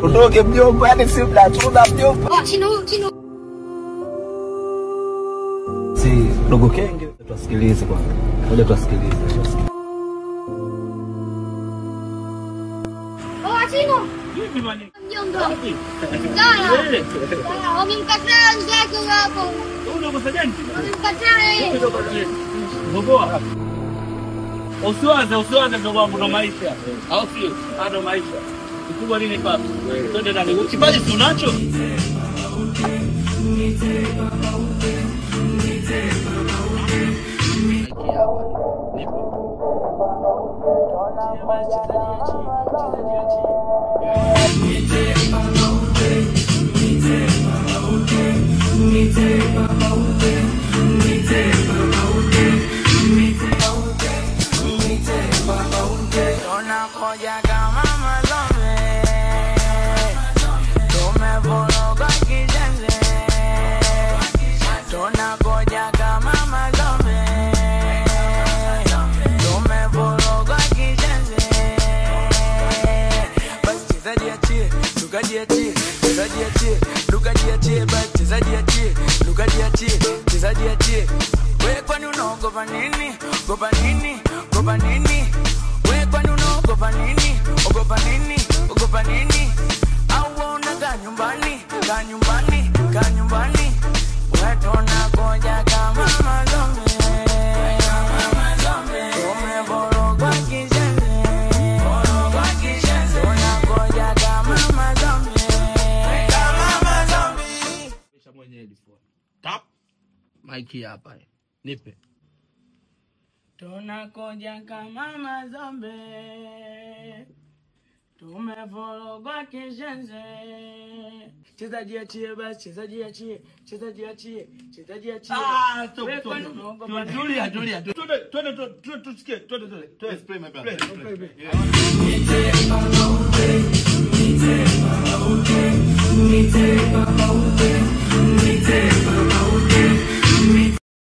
Udoge mjomba, yani si mnachuna mjomba. Oh, Chino, Chino. Si dogo kenge, tuwasikilize kwanza. Ngoja tuwasikilize. tuwasikilize. Oh, Chino. Mjomba. Dada. Ah, Wamemkataa mzake hapo. Wamemkataa yeye. Usiwaze, usiwaze mdogo wangu, ndo maisha, au sio? Ah, Ndo maisha. Kikubwa nini papa? Twende ndani. Kipaji si unacho? Tunakuja kama mazombe, tumevurugwa kijenzi. Tunakuja kama mazombe, tumevurugwa kijenzi. Basi chezaji achie, lukaji achie, chezaji achie, lukaji achie, basi chezaji achie, lukaji achie, chezaji achie. We kwani unaogopa nini? Ogopa nini? Ogopa nini? We kwani unaogopa nini? Ogopa nini? Ogopa nini? Au wewe unakaa nyumbani? Kaa nyumbani, kaa nyumbani. We tunakuja kama mazombi. Tumevurugwa kijenzi. Tunakuja kama mazombi. Kisha mwenye headphone. Tap. Mike hapa. Nipe. Tunakuja kama mazombe, tumevurugwa kishenzi. Chezaji achie basi, chezaji achie, chezaji achie, chezaji achie. Ah, stop, We stop. kwani unaogopa nini? Tulia, tulia. Twende, twende, twende, tusikie. Twende, twende. Twende. play, my bad. Play, Play, play. play. Yeah. Niteba